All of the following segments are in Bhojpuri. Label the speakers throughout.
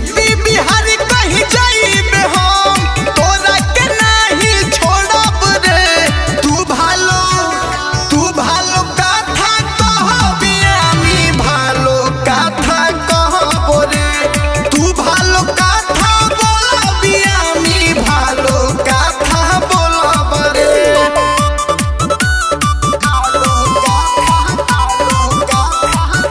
Speaker 1: यूपी बिहार कहीं जाइबे हम तोरा के नाही छोड़ब रे तू भालो तू भालो काथा कहबी আমি ভালো কথা কহব রে তু ভালো কথা বলবি আমি ভালো কথা বলব রে ভালো কথা ভালো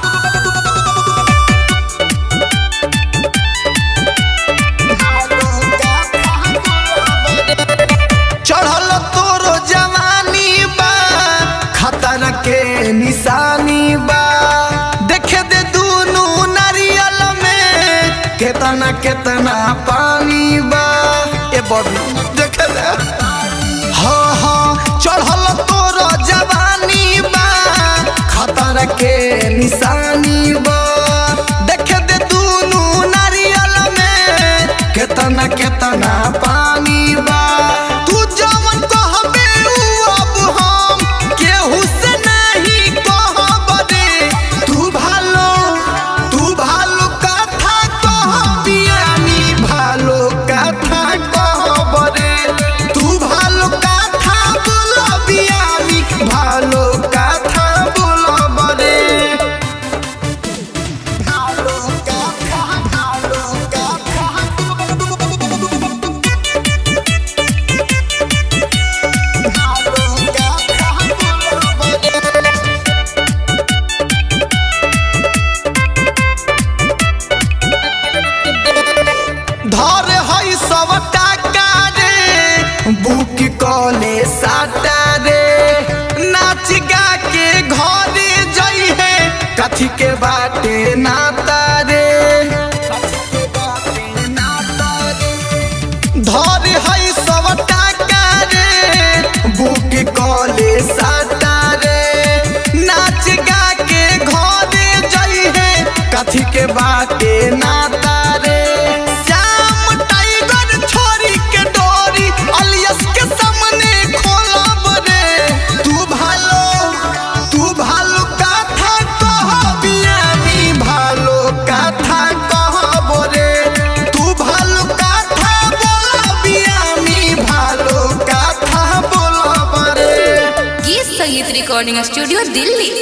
Speaker 1: चढ़ल तोरो जवानी बा खतर के निशानी बा देखे दे दुनू नारियल में केतना केतना पानी बा ए बबी देखे दे हाँ हाँ चढ़ल तोरो जवानी बा खतर के निशानी बा देखे दे दुनू नारियल में केतना केतना पानी बा तू जवन कहबे उ अब हम केहू से नहीं कहब रे तू भालो तू भालो कथा कहबी আমি ভালো কথা कहब রে तू ভালো কথা বলবি আমি ভালো কথা বলব রে ভালো কথা ভালো কথা धर हई सब टाका रे बुक कले साटा रे नाच गा के घरे जई है कथी के बाटे नाता रे धर हई सब टाका रे बुक कले साटा रे नाच गा के घरे जई है कथी के बाटे नाता रे श्याम टाइगर छोरी के डोरी अलियस के सामने खोलब रे तू भालो तू भालो कथा कहबी আমি ভালো কথা कहब রে तू ভালো কথা বলবি আমি ভালো কথা বলব রে
Speaker 2: गीत संगीत रिकॉर्डिंग स्टूडियो दिल्ली